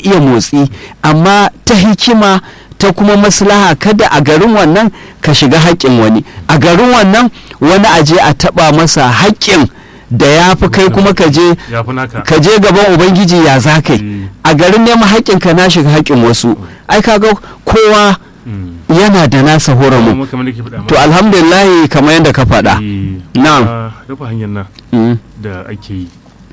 iya motsi amma ta hikima ta kuma maslaha kada a garin wannan ka shiga haƙƙin wani a garin wannan wani aje a taɓa masa haƙƙin da ya fi kai kuma ka je ya fi naka ka je gaban ubangiji ya za kai Eh, a garin neman haƙƙin ka na shiga haƙƙin wasu ai kaga kowa mm. yana da nasa horamu kuma kamar da ke faɗa to alhamdulillah kamar yadda ka faɗa Na'am. na rufe hanyar nan Mm, da ake yi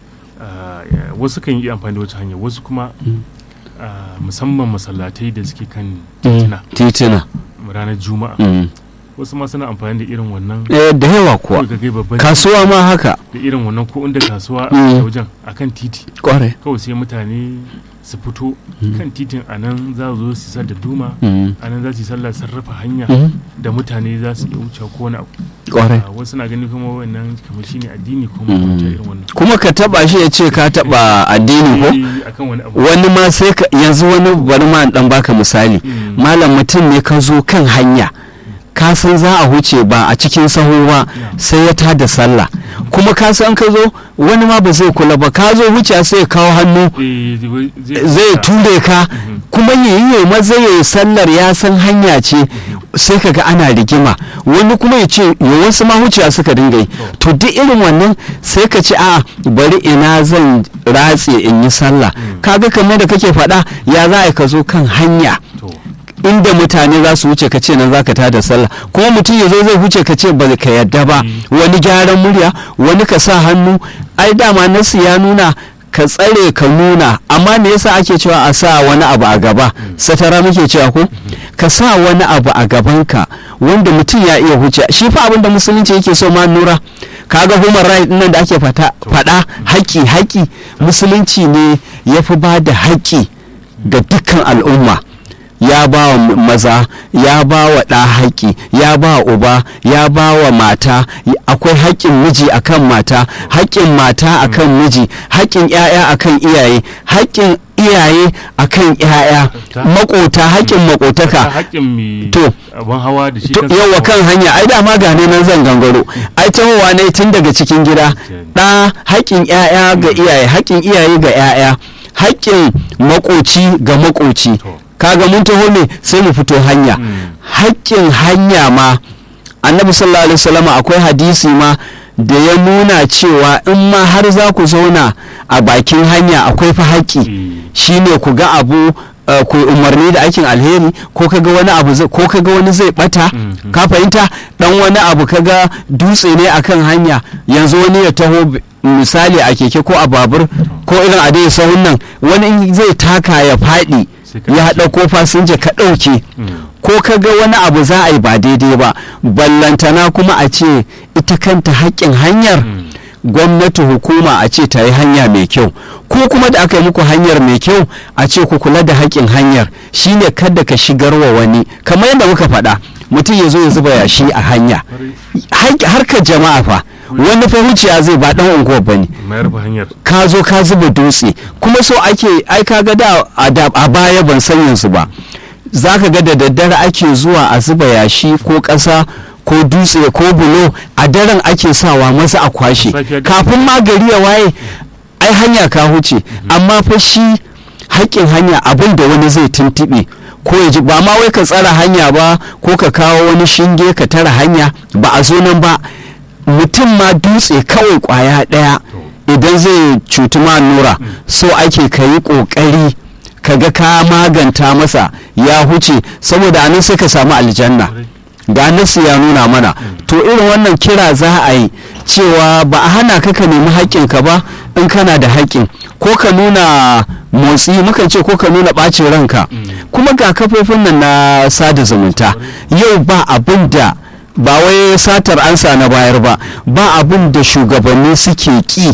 ah, ya- wasu kan yi amfani da wata hanyar wasu kuma Mm. ah, musamman masallatai da suke kan mm, titina titina ranar juma'a mm. wasu ma suna amfani da irin wannan Eh, da yawa kuwa kawai ka gai babban kasuwa ma haka da irin wannan ko inda kasuwa Mm. a wajen akan titi kware kawai sai mutane su fito kan titin a nan za su zo su sa da duma Mm, a nan za su yi sallah sarrafa hanya mm, da mutane za su iya wuce ko wani abu kware Ah, wasu na ganin kuma wannan kamar shine addini ko Mm. makwabta irin wannan kuma ka taba shi ya ce ka taba addini ko Eh, akan wani abu wani ma sai ka yanzu wani bari ma in dan baka misali Mm. malam mutum ne ka zo kan hanya ka san za a huce ba a cikin saho ba sai ya tada sallah kuma ka san ka zo wani ma ba zai kula ba ka zo huce sai ya kawo hannu Eh, zai- zai ture ka Mhm. kuma yayi maza yayi sallar ya san hanya ce sai kaga ana rigima wani kuma ya ce ya wasu ma huciya suka dinga yi to duk irin wannan sai ka ce a bari ina zan ratse in yi sallah kaga kamar da kake faɗa ya za a yi ka zo kan hanya to inda mutane za su wuce ka ce nan za ka tada sallah kuma mutum ya zo zai wuce ka ce ba ka yadda ba Mm. wani gyaran murya wani ka sa hannu ai dama nasu ya nuna ka tsare ka nuna amma me yasa ake cewa a sa wani abu a gaba satara muke cewa ko ka sa wani abu a gabanka wanda mutum ya iya huce shi fa abin da musulunci yake so ma nura kaga human right nan da ake fata faɗa haƙƙi haƙƙi musulunci ne ya fi ba da haƙƙi ga dukkan al'umma ya ba wa maza ya ba wa ɗa haƙƙi ya ba wa uba ya ba wa mata y- akwai haƙƙin miji akan mata haƙƙin mata akan miji haƙƙin 'ya'ya akan iyaye haƙƙin iyaye akan 'ya'ya Ta- maƙota haƙƙin ta maƙotaka haƙƙin mai To. abin hawa da shi To, kansa yawa hawa. kan hanya ai dama gane nan zan gangaro ai tahowa ne tun daga cikin gida ɗa haƙƙin 'ya'ya ga iyaye haƙƙin iyaye ga 'ya'ya haƙƙin makoci ga makoci To. kaga mun taho ne sai mu fito hanya Mm. haƙƙin hanya ma annabi sallallahu alaihi wasallam akwai hadisi ma da ya nuna cewa in ma har za ku zauna a bakin hanya akwai fa haƙƙi Eh, shine ku ga abu uh, ku umarni da aikin alheri ko kaga wani abu zai- ko kaga wani zai bata Mhm. ka fahimta dan wani abu kaga dutse ne akan hanya yanzu wani ya taho b- misali a keke ko a babur ko irin a dai sahun nan wani in zai taka ya faɗi Sai ka ya ɗauke. ɗauko fasinja ka ɗauke mm. ko kaga wani abu za a yi ba daidai ba ballantana kuma a ce ita kanta haƙƙin hanyar Mm. gwamnati hukuma a ce ta yi hanya mai kyau ko kuma da aka yi muku hanyar mai kyau a ce ku kula da haƙƙin hanyar shine kada ka shigar wa wani kamar yadda muka faɗa mutum ya zo ya zuba yashi a hanya Kwarai. Haƙƙi- harkar jama'a fa wani fa wuciya zai ba ɗan unguwar ba ne mayar ba hanyar ka zo ka zuba dutse kuma so ake ai ka ga da a da- a baya ban san yanzu ba za ka ga da daddare ake zuwa a zuba yashi ko ƙasa ko dutse ko bulo a daren ake sawa masa a kwashe Safiya da- kafin ma gari ya waye ai hanya ka huce amma fa shi haƙƙin hanya abin da wani zai tuntuɓe ko ya ji ba ma wai ka tsara hanya ba ko ka kawo wani shinge ka tara hanya ba a zo nan ba mutum ma dutse kawai ƙwaya ɗaya idan zai cuti ma nura so ake ka yi ƙoƙari ka ga ka maganta masa ya huce saboda anan sai ka samu aljanna ga nasu ya nuna mana to irin wannan kira za a yi cewa ba a hana ka ka nemi haƙƙinka ba in kana da haƙƙin ko ka nuna motsi mukan ce ko ka nuna ɓacin ranka kuma ga kafofin nan na sada zumunta yau ba abin da ba wai satar ansa na bayar ba ba abin da shugabanni suke ƙi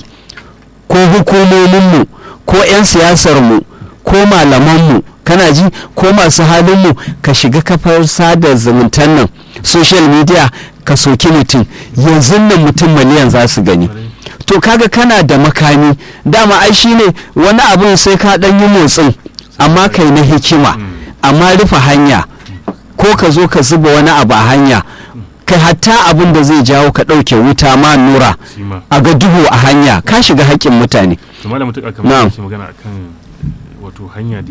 ko hukumominmu ko 'yan siyasarmu ko malamanmu kana ji ko masu halinmu ka shiga kafar sada zumuntan nan social media ka soki mutum yanzu nan mutum miliyan za su gani to kaga kana da makami dama ai shine wani abin sai ka dan yi motsin amma kai na hikima amma rufe hanya ko ka zo ka zuba wani abu a hanya kai hatta abin da zai jawo ka ɗauke wuta ma nura shi ma a ga duhu a hanya ka shiga haƙƙin mutane to malam mutuka kamar Na'am. yake magana akan wato hanya da